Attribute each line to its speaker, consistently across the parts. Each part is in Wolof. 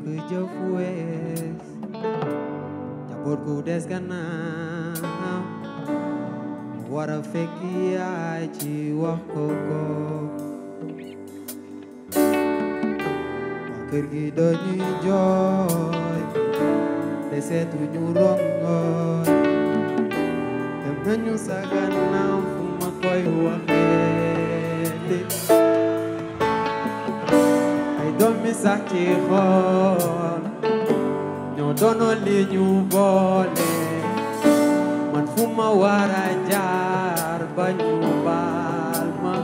Speaker 1: jëf wees jaboot gu des gannaaw war a fekk yaay ci wax ko ko waa kër gi dañuy jooy te seetu ñu rongoñ dem nañu sa gannaaw fu ma koy waxee ay doomi sax ci xool ñoo doonoon li ñu boole man fu ma war a jaar ba ñu baal ma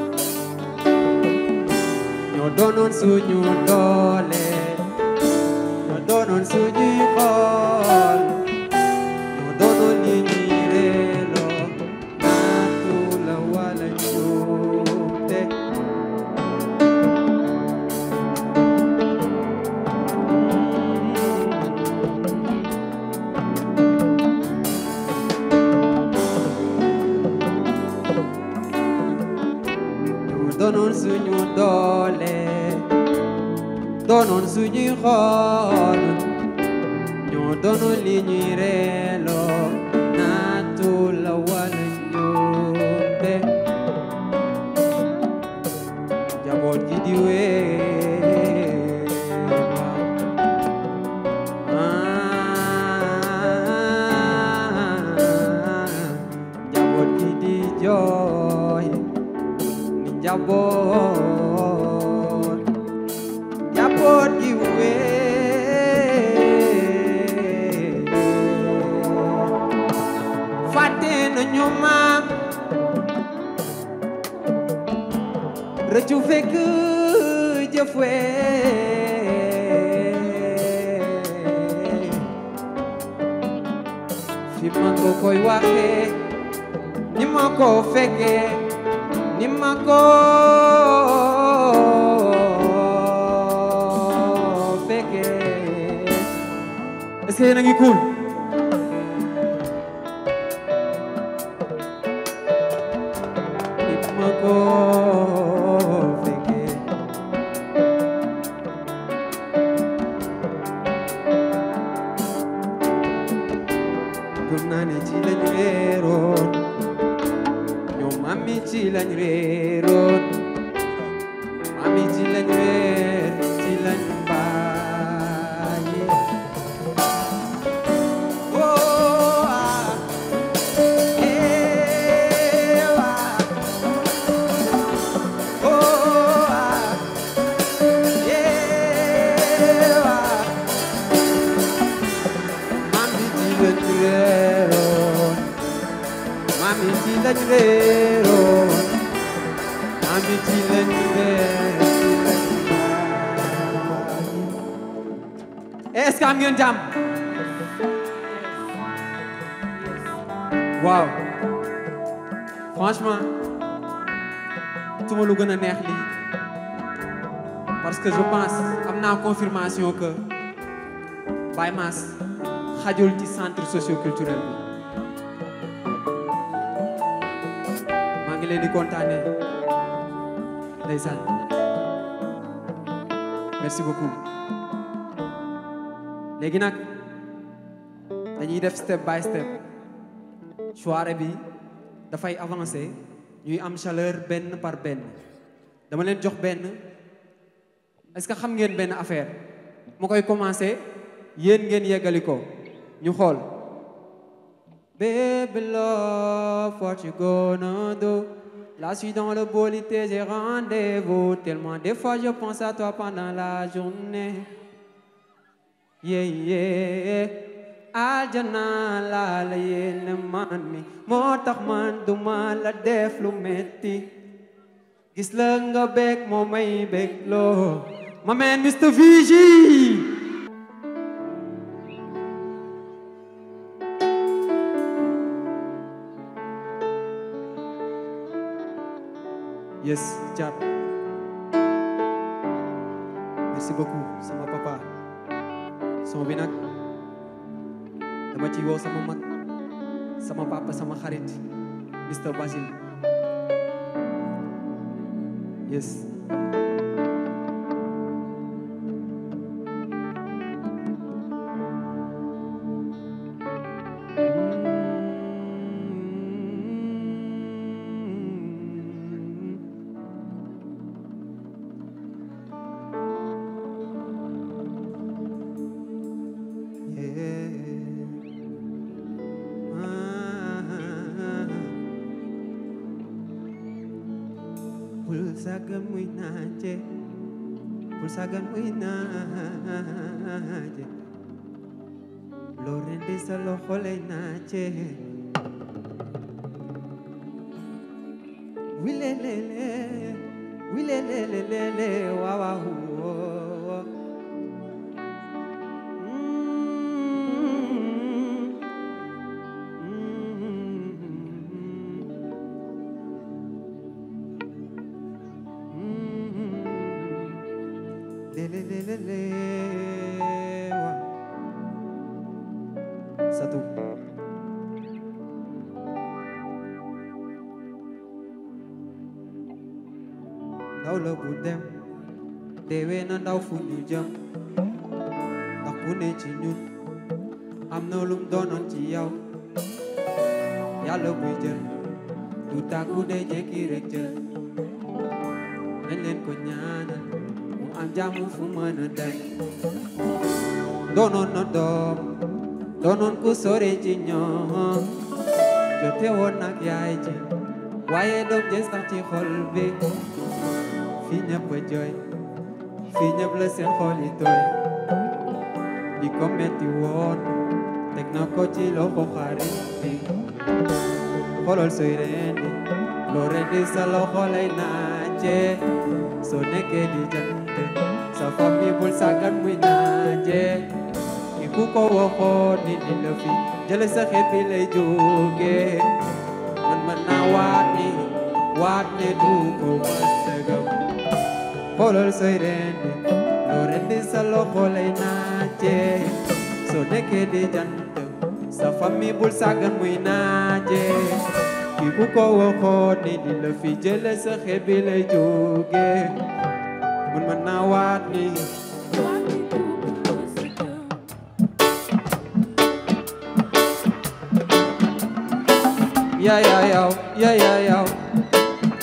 Speaker 1: ñoo doonoon suñu doole ñoo doonoon suñuy xool ñoo doonoon li ñuy reeloo naatu la wala njuumte ñu doonoon suñu doole doonoon suñuy xool ñoo doonoon li ñuy reeloo naatu la wala njuumte jaboot gi di wee jaboot gi di jooy ni njaboot njaboot gi wee fàtte nañu maam rëccu fekk jëf wee fi ma ko koy waxee ni ma ko fekkee ni ma ko fekkee est-ce que yéen a ngi cool ni ma ko fekkee gëm naa ne ci lañ réeroon ñoom mami ci lañ réeroon mami ci lañ réer ci lañ bàyyi oh ah eh ah oh ah eh ah mami ci lañ réeroon mami ci lañ réeroon mami ci lañ réer ci lañ bàyyi est-ce que am ngeen jàmm waaw franchement tuma lu gën a neex lii parce que je pense am naa confirmation que Baye Mass xajul ci centre socioculturel bi maa ngi leen di kontaane ndeysaan merci beaucoup léegi nag dañuy def step by step soirée bi dafay avancer ñuy am chaleur benn par benn dama leen jox benn est-ce que xam ngeen benn affaire ma koy commencer yéen ngeen yeggali ko ñu xool Baby love, what you gonna do? Là, je suis dans le bolité, j'ai rendez-vous. Tellement des fois, je pense à toi pendant la journée. Yeah, yeah. Aljana la la yéene man mi moo tax man duma la def lu metti gis la nga bég moo may bég loo ma man Mr Vigi yes Thiat merci beaucoup sama papa son bi nag dama ci woo sama mag sama papa sama xarit Mr Basil yes sàggan muy naaje bul sàggan muy naaje loo rendi sa loxo lay naaje wilelele wilelelelele waaw waaw woo. Lelelelele, waaw. Satu. ndaw la bu dem deewee na ndaw fu ñu jëm ndax ku ne ci ñun am na lum doonoon ci yow yàlla buy jël du tàggu day jekki rek jël nañ leen ko ñaanal mu am jàmm fu mën a dem doonoon na doom doonoon ku sore ci ñoom jote woon nag yaay ji waaye doom jës tax ci xol bi fii ñëpp a jooy fii ñëpp la seen xol yi tooy di ko metti woon teg na ko ci loxo xarit bi xolol sooy rendi loo rendi sa loxo lay naaje soo nekkee di jant sa famille bul sàggan muy naaje ki ku ko waxoon ni ni la fi jële sa xeet bi lay jóge man mën naa waat ni waat ne du ko mës a gëm xoolal sooy rendi loo rendi sa loxo lay naaje soo nekkee di jant sa famille bul sàggan muy naaje ki ku ko waxoon ni di la fi jële sa xeet bi lay jóge man mën naa waat ni Yeah, yeah, yeah, yeah, yeah, yeah.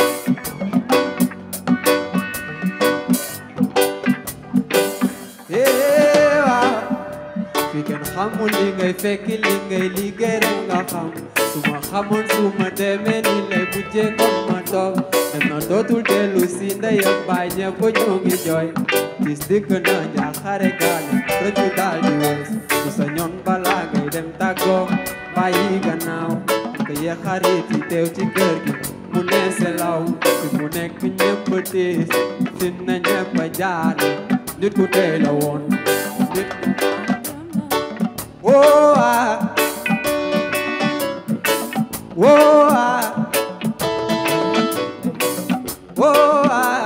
Speaker 1: Yeah, waaw. fi kenn xamul li ngay fekk li ngay liggéey rek nga xam su ma xamoon su ma demee ni lay mujjee comme ma toog dem na dootul dellu si ndeyam baay ñëpp ñoo ngi jooy gis dikk na njaaxare gaale rëccu daal di wees su sa ñoon balaa ngay dem tàggoo bàyyi gannaaw nga yee xarit yi teew ci kër gi mu ne selaw fi mu nekk ñëpp tiis fi na ñëpp a jaale nit ku tey la woon nit Whoa, ah. Whoa, ah. Whoa, ah.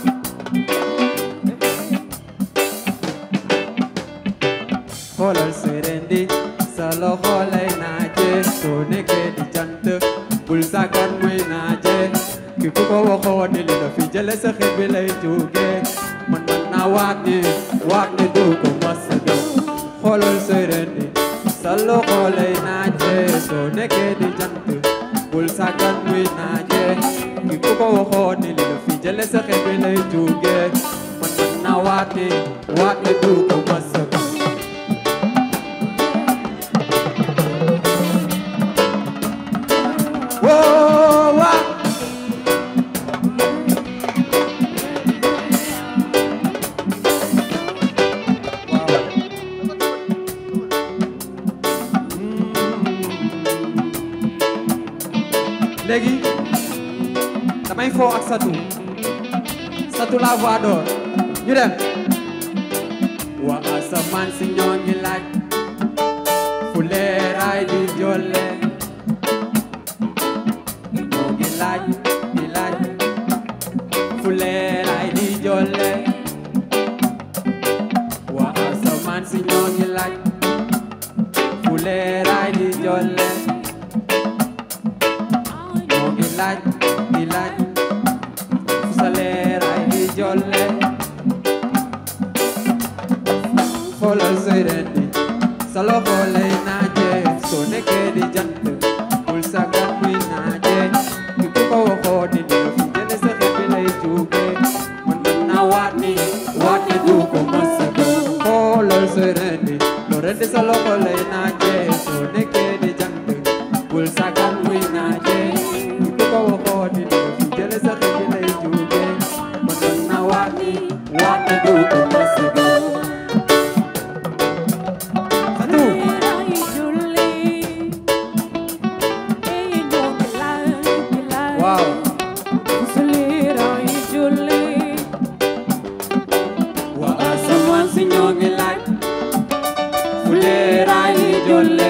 Speaker 1: xoolal sooy rendi sa loxo lay naaje soo nekkee di jant bul sàggan muy naaje ki ku ko waxoon ni li la fi jële sa xet bi lay jóge man man naa waat ni waat ni du ko mas a gëm xoolal sooy rendi sa loxo lay naaje soo nekkee di jant bul sàggan muy naaje ki ku ko waxoon ni li la fi jële sa xet bi lay jóge man man naa waat ni waat ni du ko mas a gëm Whoa, wah. léegi damay foo ak satu satu la voix d'or ñu dem waa asamaan si ñoo ngi laaj fu leeraay di jolle ñoo ngi laaj di laaj fu leeraay di jolle waa asamaan si ñoo ngi laaj fu leeraay di jolle ñoo ngi laaj di laaj fu sa leeraay di jolle xoolal sooy rendi sa loxo lay naaje soo nekkee di jant bul sàggan muy naaje ki ku ko waxoo di ne fu jële sa xet bi lay jóge man mën naa waat ni waat ni du ko mës a gëm xoolal sooy rendi loo rendi sa loxo lay naaje soo nekkee di jant bul sàggan muy naaje ki ku ko waxoo di ne fu jële sa xet bi lay jóge waat ne du ko mës a gëm Fatou waaw waa asamaan si ñoo ngi laaj fu leeraay yi jolle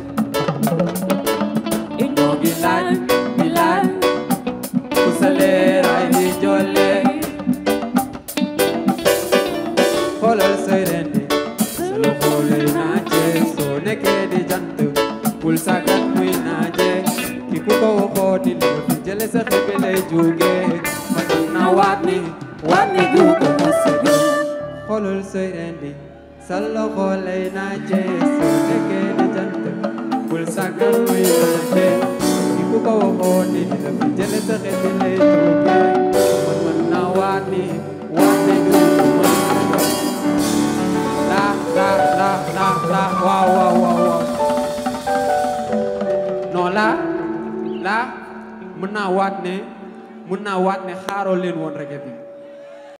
Speaker 1: ñoo ngi laaj di laaj fu sa leeraay yi jolle xoolal say rendi sa loxo lay naaje soo nekkee di jant bul sàggan muy naaje ki ku ko waxoo di li fi jële sa xel bi lay jóge ma mën na waat ni waat ni du ko mës a gëm xoolal say rendi sa loxo lay naaje soo nekkee di jant bul sàggan muy naaje ki ku ko waxoo di li fi jële sa xel bi lay jóge ma mën na waat ni waat ni du ko mës a gëm la la la la la waaw waaw waaw waaw non la la mën naa waat ne mën naa waat ne xaaroo leen woon reggae bi